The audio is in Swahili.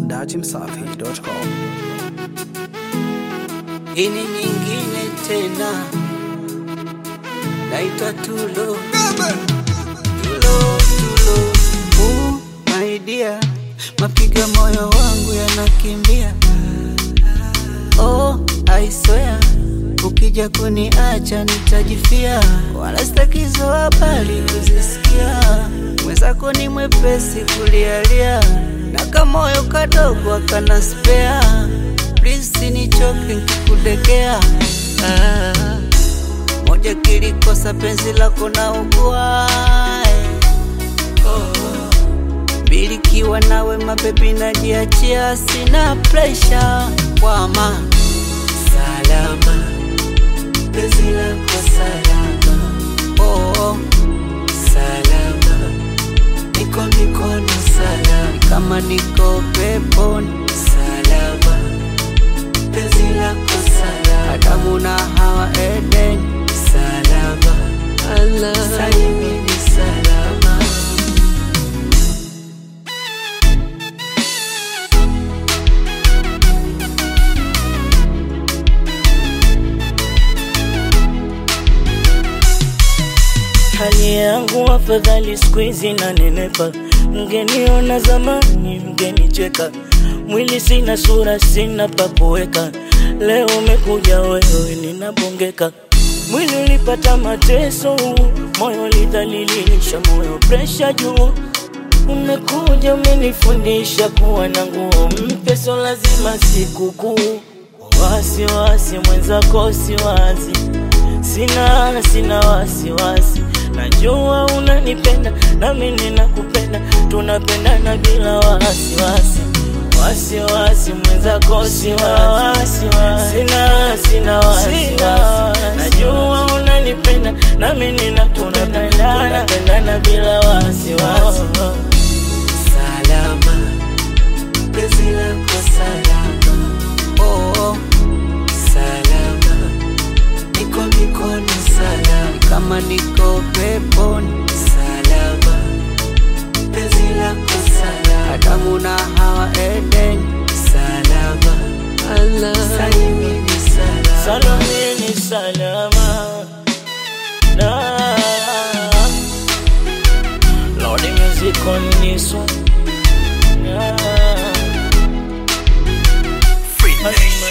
dachimsafi.com. Hii ni nyingine tena, naitwa Tulo. Tulo, Tulo. Uh, my dear, mapiga moyo wangu yanakimbia. Oh, I swear, ukija kuniacha nitajifia, wala sitakizo habari kuzisikia. Mwenzako ni mwepesi kulialia, na kamoyo kadogo akana spea. Please sinichoke nkikudekea. Ah, moja kilikosa penzi lako na ugua mbili kiwa nawe mabebi najiachia, sina presha kwama salama, penzi lako salama, oh, salama, niko mikono salama, kama niko peponi salama, penzi lako salama, Adamu na Hawa Eden salama, Allah salimini salama. Hali yangu afadhali siku hizi na nenepa, mgeniona zamani mgenicheka, mwili sina sura sina pa kuweka, leo umekuja wewe ninabongeka, mwili ulipata mateso, moyo ulidhalilisha, moyo presha juu Umekuja umenifundisha kuwa na nguo mpya, so lazima sikukuu. Wasiwasi mwenzako siwazi, sina sina wasiwasi, najua unanipenda nami ninakupenda, tunapendana bila wasiwasi. Wasiwasi mwenzako siwazi, sina sina wasiwasi, najua unanipenda nami ninakupenda, tunapendana bila wasiwasi. salama, penzi lako salama, oh, salama, niko mikono salama, kama niko peponi salama, penzi lako salama, Adamu na Hawa Eden salama, Allah salimini salama, Salamini salama na Lord the music on this one yeah.